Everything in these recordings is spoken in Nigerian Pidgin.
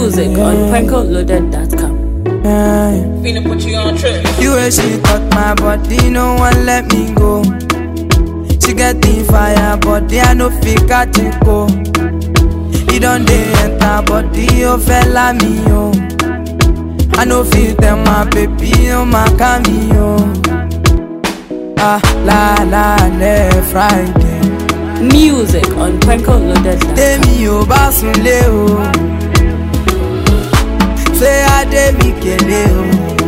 Music on prankoloaded.com. Finna put you on trip. The way she touch my body, no one let me go. She get the fire, body I no fit catch it go. It don't dey enter body, oh fella me oh. I no fit tell my baby, oh my cameo. Ah la la le Friday. Music on prankoloaded.com. Tèmi ò bá sunlé o. Ṣé Adé mi kélé o?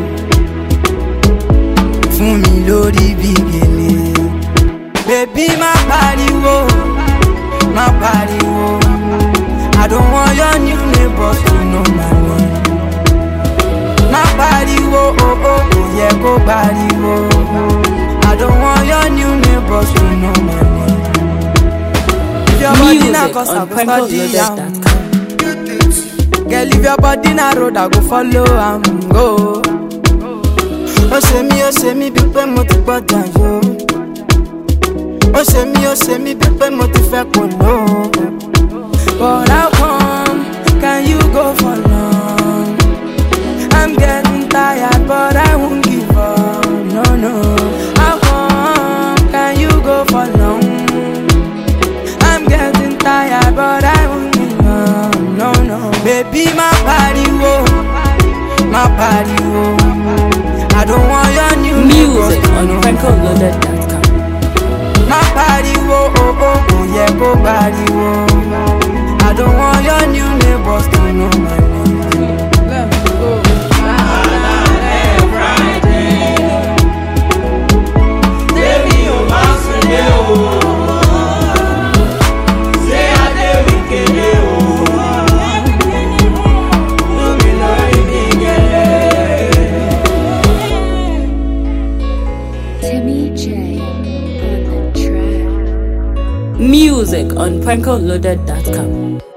Fún mi lórí bí gèlè. Bèbí má pariwo, má pariwo. I don't want your new neighbors to know my name. Má pariwo, oh oh, kò yẹ kó pariwo. I don't want your new neighbors to know my name. If your body na Music cause I on go study am. prankoloaded.com. Girl, if your body na road, I go follow am go. Ó ṣe mí, ó ṣe mí bí pé mo ti gbọ́dọ̀ yó. Ó ṣe mí, ó ṣe mí bí pé mo ti fẹ́ kò ló. But how come can you go for long? I'm getting tired, but I won't give up. No, no. How come can you go for long? I'm getting tired, but I won't give up. No, no. Baby, my body, whoa. My body, whoa. I don't want your new Music neighbors to on know. prankoloaded.com. My body, whoa, oh, oh, oh, yeah, go body, whoa. I don't want your new neighbors to know my name. Let's go. Timmy J on the track. Music on prankoloaded.com.